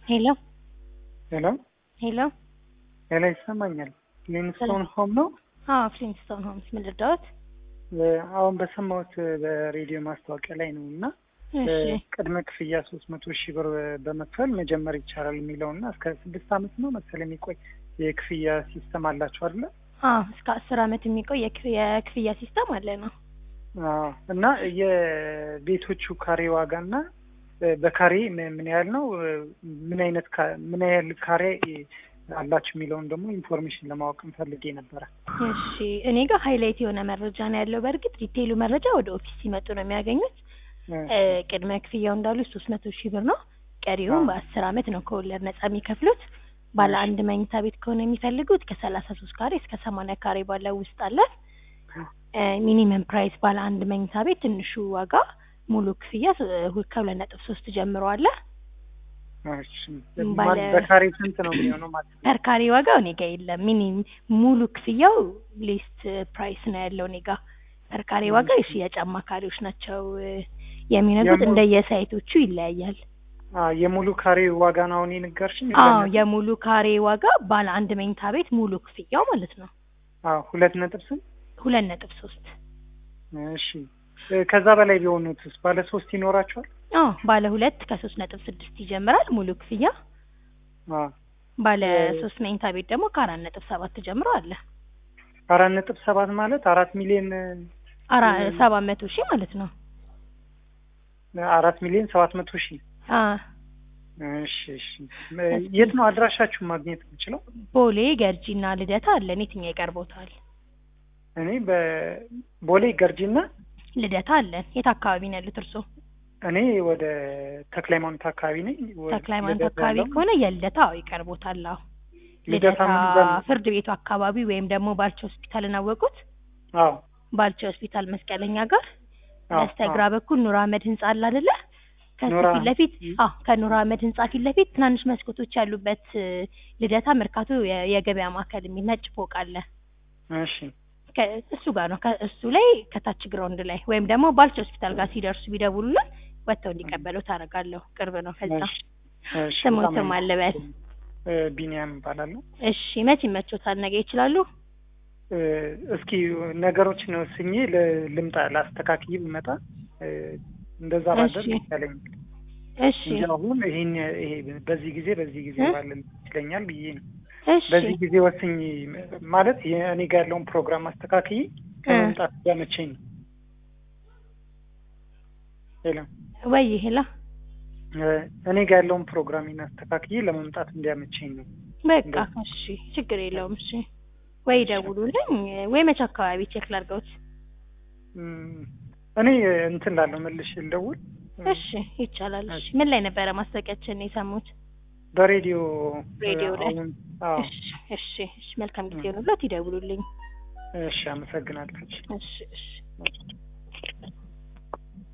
ሄሎ ሄሎ ሄሎ ሄሎ፣ ይሰማኛል። ሊንስቶን ሆም ነው። አዎ ፍሊንስቶን ሆምስ ምን ልርዳዎት? አሁን በሰማሁት በሬዲዮ ማስታወቂያ ላይ ነው እና እሺ ቅድመ ክፍያ ሶስት መቶ ሺህ ብር በመክፈል መጀመር ይቻላል የሚለው እና እስከ ስድስት ዓመት ነው መሰል የሚቆይ የክፍያ ሲስተም አላቸው አይደለ? አዎ እስከ አስር አመት የሚቆይ የክፍ- የክፍያ ሲስተም አለ ነው። አዎ። እና የቤቶቹ ካሬ ዋጋ እና በካሬ ምን ምን ያህል ነው? ምን አይነት ካ- ምን ያህል ካሬ አላችሁ የሚለውን ደግሞ ኢንፎርሜሽን ለማወቅ ፈልጌ ነበረ። እሺ እኔ ጋር ሃይላይት የሆነ መረጃ ነው ያለው። በእርግጥ ዲቴይሉ መረጃ ወደ ኦፊስ ሲመጡ ነው የሚያገኙት። እ፣ ቅድመ ክፍያው እንዳሉ ሶስት መቶ ሺህ ብር ነው። ቀሪውን አዎ። በአስር አመት ነው ከወለድ ነጻ የሚከፍሉት። ባለ አንድ መኝታ ቤት ከሆነ የሚፈልጉት ከሰላሳ ሶስት ካሬ እስከ ሰማንያ ካሬ ባለው ውስጥ አለ። ሚኒመም ፕራይስ ባለ አንድ መኝታ ቤት ትንሹ ዋጋ ሙሉ ክፍያ እ፣ ከሁለት ነጥብ ሶስት ጀምሮ አለ። እሺ። ባለ- በካሬ ስንት ነው የሚሆነው ማለት ነው? ፐር ካሬ ዋጋው እኔ ጋ የለም። ሚኒ ሙሉ ክፍያው ሊስት ፕራይስ ነው ያለው እኔ ጋ። ፐር ካሬ ዋጋ የሽያጭ አማካሪዎች ናቸው እ፣ የሚነግሩት የሙሉ- እንደየሳይቶቹ ይለያያል። አዎ፣ የሙሉ ካሬ ዋጋ ነው አሁን የነገርሽኝ? አዎ የሙሉ ካሬ ዋጋ ባለ አንድ መኝታ ቤት ሙሉ ክፍያው ማለት ነው አዎ፣ ሁለት ነጥብ ስንት? ሁለት ነጥብ ሶስት እሺ እ፣ ከዛ በላይ ቢሆኑትስ ባለ ሶስት ይኖራቸዋል? አዎ ባለ ሁለት ከሶስት ነጥብ ስድስት ይጀምራል ሙሉ ክፍያ። አዎ ባለ እ- ሶስት መኝታ ቤት ደግሞ ከአራት ነጥብ ሰባት ጀምሮ አለ። አራት ነጥብ ሰባት ማለት አራት ሚሊዮን አራ ሰባት መቶ ሺህ ማለት ነው። አራት ሚሊዮን ሰባት መቶ ሺህ አ እሺ እሺ እ፣ የት ነው አድራሻችሁ ማግኘት የምችለው? ቦሌ ገርጂና ልደታ አለን። የትኛው ይቀርቦታል? እኔ በቦሌ ገርጂና ልደታ አለን። የት አካባቢ ነው ያሉት እርስዎ? እኔ ወደ ተክለ ሃይማኖት አካባቢ ነኝ። ወደ ተክለ ሃይማኖት ልደታ አካባቢ ያለው- ከሆነ የልደታ አዎ ይቀርቦታል። አዎ ልደታ ልደታ ምን ይባላል? ፍርድ ቤቱ አካባቢ ወይም ደግሞ ባልቻ ሆስፒታልን አወቁት? አዎ ባልቻ ሆስፒታል መስቀለኛ ጋር አዎ፣ በስተግራ በኩል ኑር አህመድ ህንጻ አለ አይደለ? ከሱ ኑር ፊት ለፊት አህመድ። አዎ ከኑር አህመድ ህንጻ ፊት ለፊት ትናንሽ መስኮቶች ያሉበት እ፣ ልደታ መርካቶ የ- የገበያ ማዕከል የሚል ነጭ ፎቅ አለ። እሺ ከ- እሱ ጋር ነው። ከእሱ ላይ ከታች ግራውንድ ላይ ወይም ደግሞ ባልቻ ሆስፒታል ጋር ሲደርሱ ቢደውሉልን ወጥተው እንዲቀበሉ ታደርጋለሁ። ቅርብ ነው ከዛ። እሺ እሺ፣ ስሙን በጣም ስም አለበል። እ፣ ቢኒያም እባላለሁ። እሺ መቼ ይመቾታል? ነገ ይችላሉ? እ፣ እስኪ ነገሮችን ወስኜ ል- ልምጣ ላስተካክዬ ብመጣ እ፣ እንደዛ ባደርግ እሺ። ይቻለኛል እሺ እንጂ አሁን ይሄን ይሄ በዚህ ጊዜ በዚህ ጊዜ እ? ባለ ይችለኛል ብዬ ነው። እሺ በዚህ ጊዜ ወስኝ ማለት የእኔ ጋር ያለውን ፕሮግራም አስተካክዬ ከመምጣት ያመቸኝ ነው። ሄሎ ወይ ሄላ እ፣ እኔ ጋር ያለውን ፕሮግራሚን አስተካክዬ ለመምጣት እንዲያመቸኝ ነው። በቃ እሺ ችግር የለውም። እሺ ወይ ደውሉልኝ ወይ መቼ አካባቢ ቼክ ላድርገውት። እም፣ እኔ እንትን ላለው መልሼ ልደውል እሺ ይቻላል። እሺ ምን ላይ ነበረ ማስታወቂያችን የሰሙት? በሬዲዮ ሬዲዮ ላይ። አሁን አዎ እሺ እሺ እሺ መልካም ጊዜ ሆኑላት። ይደውሉልኝ። እሺ አመሰግናለሁ እሺ እሺ